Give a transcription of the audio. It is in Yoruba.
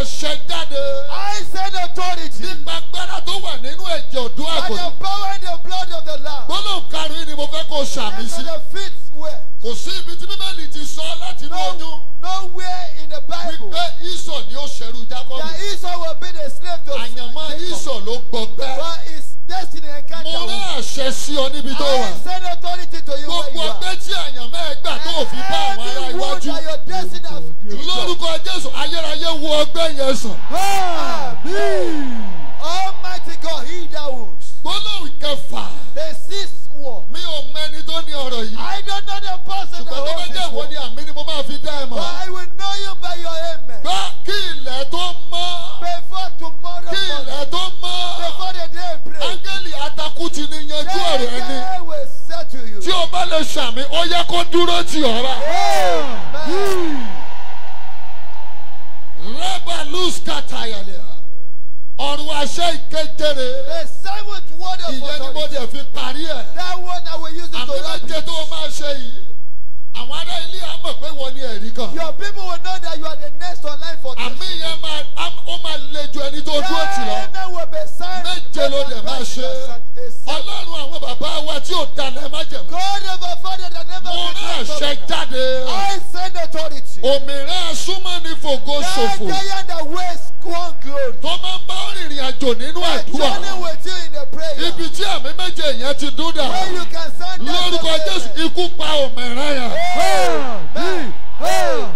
àṣẹ jáde I send authority nípa agbára tó wà nínú ẹ̀jẹ̀ ọ̀dọ́ by àgùntàn. the power and the blood of the Lamb. gbólóhùn karùn-ún ni mo fẹ́ kó o ṣàmì That's sí. on the fifth way. kò sí ibi tí bíbélì ti sọ láti inú oyún No, nowhere in the Bible wípé ìsọ̀ ni ó ṣẹ̀rù jákọ́bù. that Esau will be the slave to àyànmọ́ Jacob. ìsọ̀ ló gbọgbẹ́. But his destiny mo encounter. rán will- àṣẹ sí ọ níbi tó wà. I send authority to you where gbogbo you are. ọgbẹ́ tí àyànmọ́ ẹ gbà tó fi bá àwọn ará Every wound iwájú. that your destiny has lórúkọ jésù ayérayé wo ọgbẹ́ yẹn sàn. Almighty God, he that wounds. gbólóhùn kẹfà The sixth war. mi ò mẹni tó ní ọ̀rọ̀ yìí. I don't know the person that ṣùgbọ́n tó bá holds jẹ́ this ìwọ war. ni àmì ni mo máa fi dá ẹ But mọ̀. I will know you by your amen. gbá kí ilẹ̀ tó mọ́. Before tomorrow kí morning. ilẹ̀ tó mọ́. Before the day breaks. áńgẹ́lì atakú ti ní yanjú ọ̀rọ̀ ẹni. Then will settle you. tí o bá lè ṣàmì ó yẹ kó dúró tì ọ́ rà. Amen. rẹ́bà lùs kàtàyàlẹ̀ ọ̀run àṣẹ ìkéjere The seventh word of ìyẹn ni mo authority. dẹ̀ fi parí ẹ̀. That one I will use it àmì to wrap méje it. tó o máa ṣe yìí àwọn ará ilé á mọ̀ pé wọ́n ní ẹ̀rí kan. Your people will know that you are the next online for àmì yẹn máa á- ó máa le ju ẹni tó dúró tì lọ. Amen will be signed. méje ló dẹ̀ máa ṣe. ọlọ́run àwọn bàbá wa tí ò dalẹ̀ má jẹ̀mú. God of our father that never mo rán àṣẹ betrayed. jáde. I send authority. òmìnira súnmọ́ ní fògo That ṣòfò giant that waste one glory. tó máa ń bá rìnrìn àjò nínú I àdúrà. journey with you in the prayer. ibi tí àmì méje yẹn ti dún dà. Where you can stand there lórúkọ and say, jésù ikú pa òmìnira yẹn. Amen. Amen.